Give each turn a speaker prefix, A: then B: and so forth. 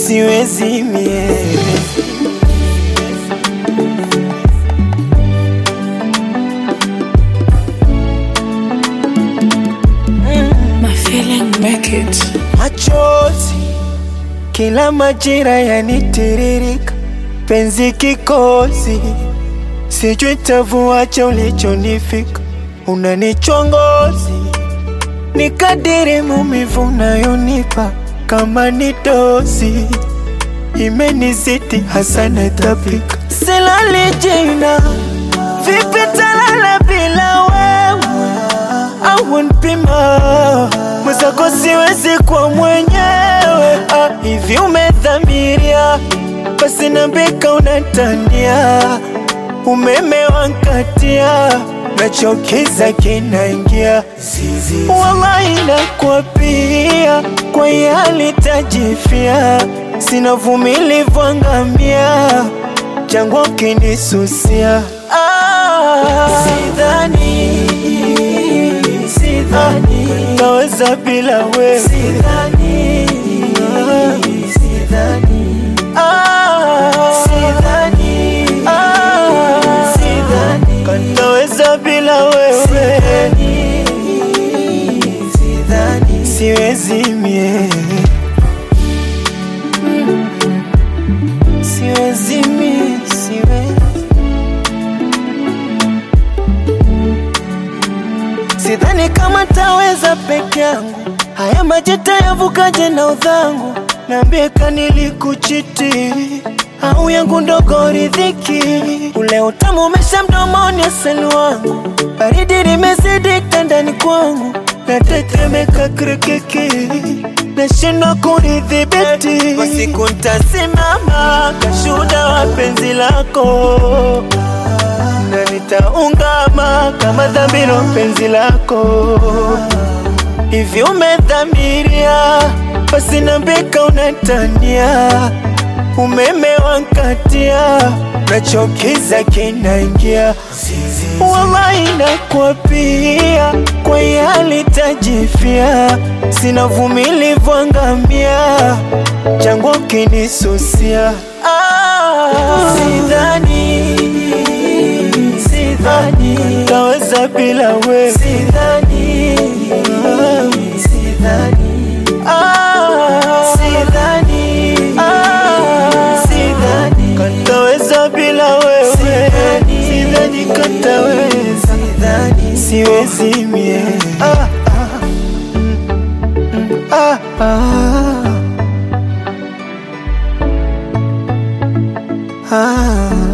A: siwezi mie
B: My feeling make it.
A: machozi kila majira yanitiririka, penzi kikozi, sijui tavuacha ulichonifika, unanichongozi ni kadiri maumivu unayonipa kama ni dozi imenizidi hasa natapika, silali jina vipi talala bila wewe au npima mwenzako siwezi kwa mwenyewe ah, hivi umedhamiria basi nambika unatania umeme wankatia nachokiza kinaingia wallahi nakwapia kwa yali tajifia sina vumilivu angamia jangwa kinisusia ah, sidhani sidhani naweza bila wewe sidhani sidhani ah sidhani ah sidhani kanaweza bila wewe sidhani sidhani siwezi mie siwezi mie siwezi Sidhani kama taweza peke yangu, haya maji tayavukaje na udhangu? Niambie kanilikuchiti au yangu ndogo ridhiki, ule utamu umesha mdomoni, asali wangu, baridi limezidi ndani kwangu, natetemeka kirikiki, nashindwa kunidhibiti. Kwa siku ntasimama kashuhuda wa penzi lako na nitaungama kama dhambiro penzi lako hivi umedhamiria basi nambika unatania umeme wankatia nachokiza kinaingia wallahi nakwapia kwa yali tajifia sina vumilivu angamia jangwa kinisusia ah, sidhani sidhani taweza bila wewe sidhani sidhani ah sidhani ah sidhani kataweza bila wewe sidhani sidhani kataweza sidhani siwezi mie ah ah mm, ah ah ah